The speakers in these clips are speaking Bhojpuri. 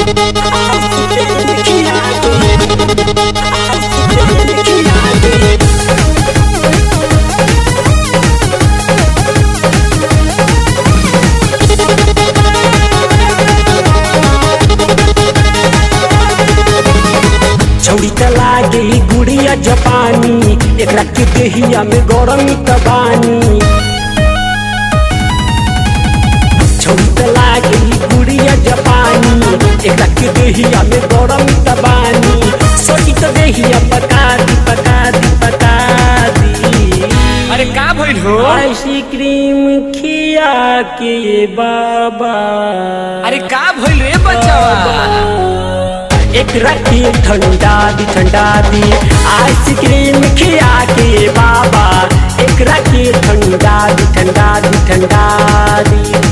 छौड़ी त लागे गुड़िया जपानी एकरा के देहिया में गरम तबानी छौड़ी त लागे गुड़िया जपानी एकरा के देहिया में गरम तबानी सोची त देहिया पका दी पका दी पका दी अरे का भइल हो आइसक्रीम खिया के बाबा अरे का भइल रे बच्चावा एक रखी ठंडा दी ठंडा दी आइसक्रीम खिया के बाबा एक रखी ठंडा दी ठंडा दी ठंडा दी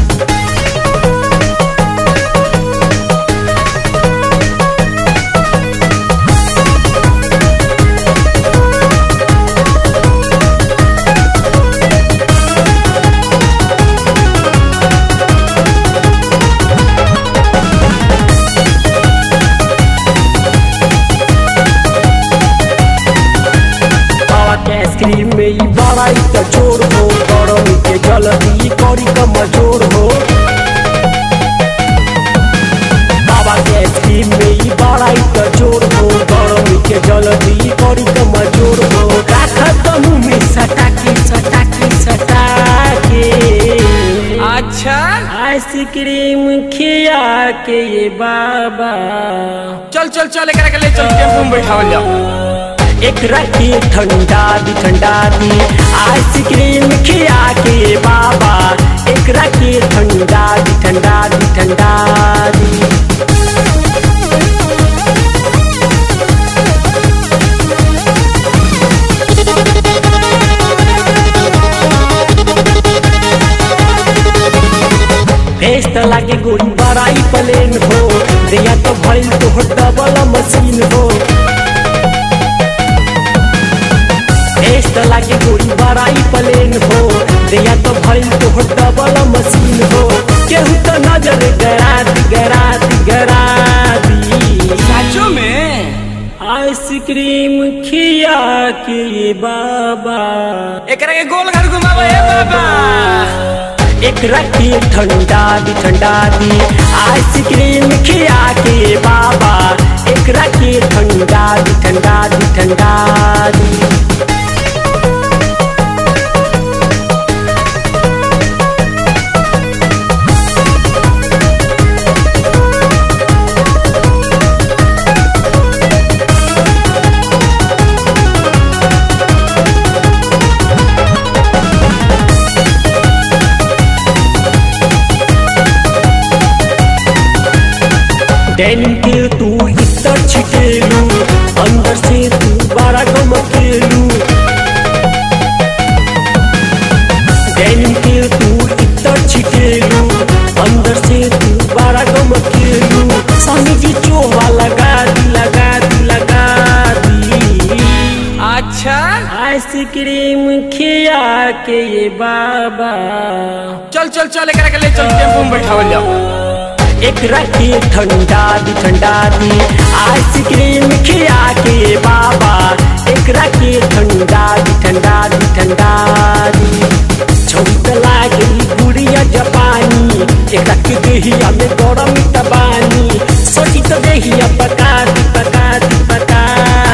बाबा के आइसक्रीम में ई बड़ा ही त जोर हो गरम के जल्दी करी कम जोर हो बाबा के आइसक्रीम में ई बड़ा ही त जोर हो गरम के जल्दी करी कम जोर हो राखत मुंह में सटा के सटा के सटा के अच्छा आइसक्रीम खिया के ये बाबा चल चल चल एकरा के ले चल टेम्पू में बैठावल जाओ एक रखी ठंडा दी ठंडा दी आइसक्रीम खिया के बाबा एक रखी ठंडा दी ठंडा दी ठंडा दी फेस त लागे गोली बड़ाई प्लेन हो दिया तो भइल तो डबल मशीन हो फेस त लागे गोली बड़ाई प्लेन हो दिया तो भइल तो डबल मशीन हो केहू तो नजर गरा दी गरा दी गरा दी साचो में आइसक्रीम खिया के बाबा एकरा के गोल घर घुमावा ए बाबा एक रखी ठंडा दी ठंडा दी आइसक्रीम खिया के बाबा एक रखी ठंडा दी ठंडा दी ठंडा दी डेनिम के तू इतर छिटेलू अंदर से तू बड़ा गमकेलू डेनिम के तू इतर छिटेलू अंदर से तू बड़ा गमकेलू स्वामी जी चोवा लगा दी लगा दी लगा दी अच्छा आइसक्रीम खिया के ये बाबा चल चल चल एकरा के ले चल टेम्पू में बैठावल जाओ एक रखी ठंडा दी ठंडा दी आइसक्रीम खिया के बाबा एक रखी ठंडा दी ठंडा दी ठंडा दी छौत लागे गुड़िया जपानी एक रखी देहिया में गरम तबानी सोची तो देहिया पका दी पका दी पका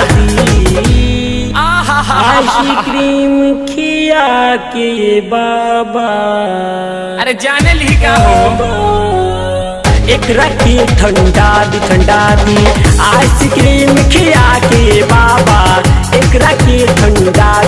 दी आहा आइसक्रीम खिया के बाबा अरे जाने ली का हो एक रखी ठंडा दी ठंडा दी आइसक्रीम खिया के बाबा एक रखी ठंडा